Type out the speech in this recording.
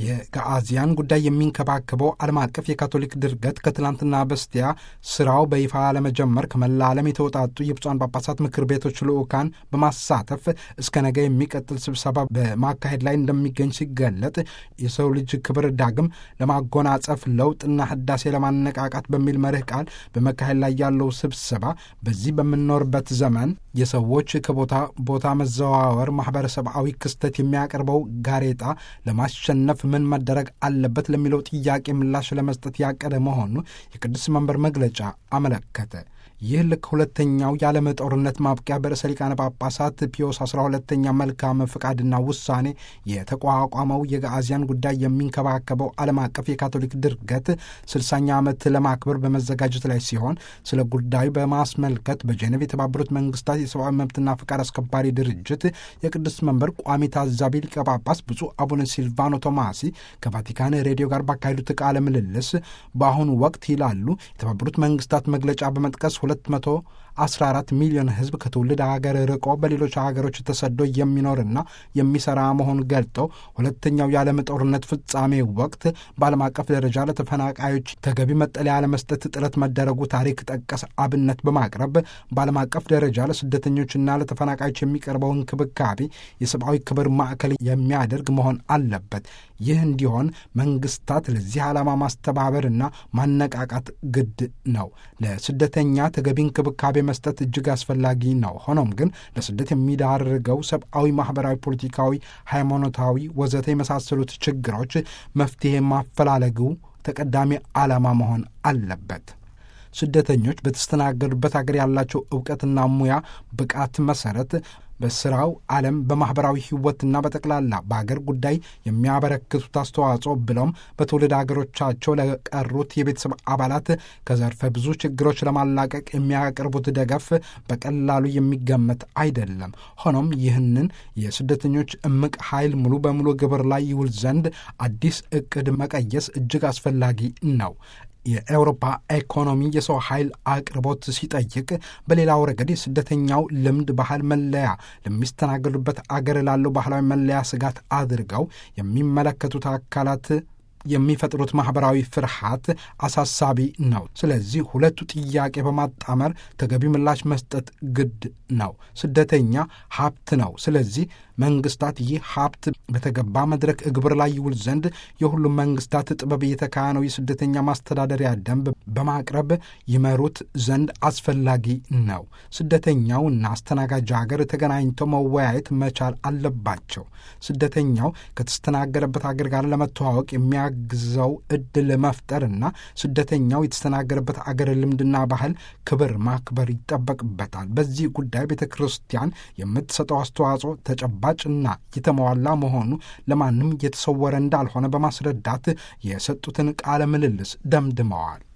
የጋአዚያን ጉዳይ የሚንከባከበው ዓለም አቀፍ የካቶሊክ ድርገት ከትላንትና በስቲያ ስራው በይፋ ለመጀመር ከመላ ዓለም የተውጣጡ የብፁዓን ጳጳሳት ምክር ቤቶች ልዑካን በማሳተፍ እስከ ነገ የሚቀጥል ስብሰባ በማካሄድ ላይ እንደሚገኝ ሲገለጥ የሰው ልጅ ክብር ዳግም ለማጎናጸፍ ለውጥና ህዳሴ ለማነቃቃት በሚል መርህ ቃል በመካሄድ ላይ ያለው ስብሰባ በዚህ በምንኖርበት ዘመን የሰዎች ከቦታ ቦታ መዘዋወር ማህበረሰባዊ ክስተት የሚያቀርበው ጋሬጣ ለማሸነፍ ምን መደረግ አለበት ለሚለው ጥያቄ ምላሽ ለመስጠት ያቀደ መሆኑ የቅዱስ መንበር መግለጫ አመለከተ። ይህ ልክ ሁለተኛው የዓለም ጦርነት ማብቂያ በርዕሰ ሊቃነ ጳጳሳት ፒዮስ 12ተኛ መልካም ፍቃድና ውሳኔ የተቋቋመው የጋአዚያን ጉዳይ የሚንከባከበው ዓለም አቀፍ የካቶሊክ ድርገት ስልሳኛ ዓመት ለማክበር በመዘጋጀት ላይ ሲሆን ስለ ጉዳዩ በማስመልከት በጄኔቭ የተባበሩት መንግስታት የሰብአዊ መብትና ፍቃድ አስከባሪ ድርጅት የቅዱስ መንበር ቋሚ ታዛቢ ሊቀ ጳጳስ ብፁዕ አቡነ ሲልቫኖ ቶማሲ ከቫቲካን ሬዲዮ ጋር ባካሄዱት ቃለ ምልልስ በአሁኑ ወቅት ይላሉ የተባበሩት መንግስታት መግለጫ በመጥቀስ 214 ሚሊዮን ሕዝብ ከትውልድ ሀገር ርቆ በሌሎች ሀገሮች ተሰዶ የሚኖርና የሚሰራ መሆኑን ገልጠው ሁለተኛው የዓለም ጦርነት ፍጻሜ ወቅት በዓለም አቀፍ ደረጃ ለተፈናቃዮች ተገቢ መጠለያ ለመስጠት ጥረት መደረጉ ታሪክ ጠቀስ አብነት በማቅረብ በዓለም አቀፍ ደረጃ ለስደተኞችና ለተፈናቃዮች የሚቀርበው እንክብካቤ የሰብአዊ ክብር ማዕከል የሚያደርግ መሆን አለበት። ይህ እንዲሆን መንግስታት ለዚህ ዓላማ ማስተባበርና ማነቃቃት ግድ ነው። ለስደተኛ ተገቢ እንክብካቤ መስጠት እጅግ አስፈላጊ ነው። ሆኖም ግን ለስደት የሚዳርገው ሰብአዊ፣ ማህበራዊ፣ ፖለቲካዊ፣ ሃይማኖታዊ ወዘተ የመሳሰሉት ችግሮች መፍትሄ ማፈላለጉ ተቀዳሚ ዓላማ መሆን አለበት። ስደተኞች በተስተናገዱበት አገር ያላቸው እውቀትና ሙያ ብቃት መሰረት በስራው ዓለም በማኅበራዊ ሕይወትና በጠቅላላ በአገር ጉዳይ የሚያበረክቱት አስተዋጽኦ ብለውም በትውልድ አገሮቻቸው ለቀሩት የቤተሰብ አባላት ከዘርፈ ብዙ ችግሮች ለማላቀቅ የሚያቀርቡት ደገፍ በቀላሉ የሚገመት አይደለም። ሆኖም ይህንን የስደተኞች እምቅ ኃይል ሙሉ በሙሉ ግብር ላይ ይውል ዘንድ አዲስ ዕቅድ መቀየስ እጅግ አስፈላጊ ነው። የአውሮፓ ኢኮኖሚ የሰው ኃይል አቅርቦት ሲጠይቅ፣ በሌላው ረገድ የስደተኛው ልምድ፣ ባህል መለያ ለሚስተናገዱበት አገር ላለው ባህላዊ መለያ ስጋት አድርገው የሚመለከቱት አካላት የሚፈጥሩት ማኅበራዊ ፍርሃት አሳሳቢ ነው። ስለዚህ ሁለቱ ጥያቄ በማጣመር ተገቢ ምላሽ መስጠት ግድ ነው። ስደተኛ ሀብት ነው። ስለዚህ መንግስታት ይህ ሀብት በተገባ መድረክ እግብር ላይ ይውል ዘንድ የሁሉም መንግስታት ጥበብ የተካነው የስደተኛ ማስተዳደሪያ ደንብ በማቅረብ ይመሩት ዘንድ አስፈላጊ ነው። ስደተኛውና አስተናጋጅ ሀገር ተገናኝተው መወያየት መቻል አለባቸው። ስደተኛው ከተስተናገረበት ሀገር ጋር ለመተዋወቅ የሚያግዘው እድል መፍጠርና ስደተኛው የተስተናገረበት አገር ልምድና ባህል ክብር ማክበር ይጠበቅበታል። በዚህ ጉዳይ ቤተ ክርስቲያን የምትሰጠው አስተዋጽኦ ተጨባጭና የተሟላ መሆኑ ለማንም የተሰወረ እንዳልሆነ በማስረዳት የሰጡትን ቃለ ምልልስ ደምድመዋል።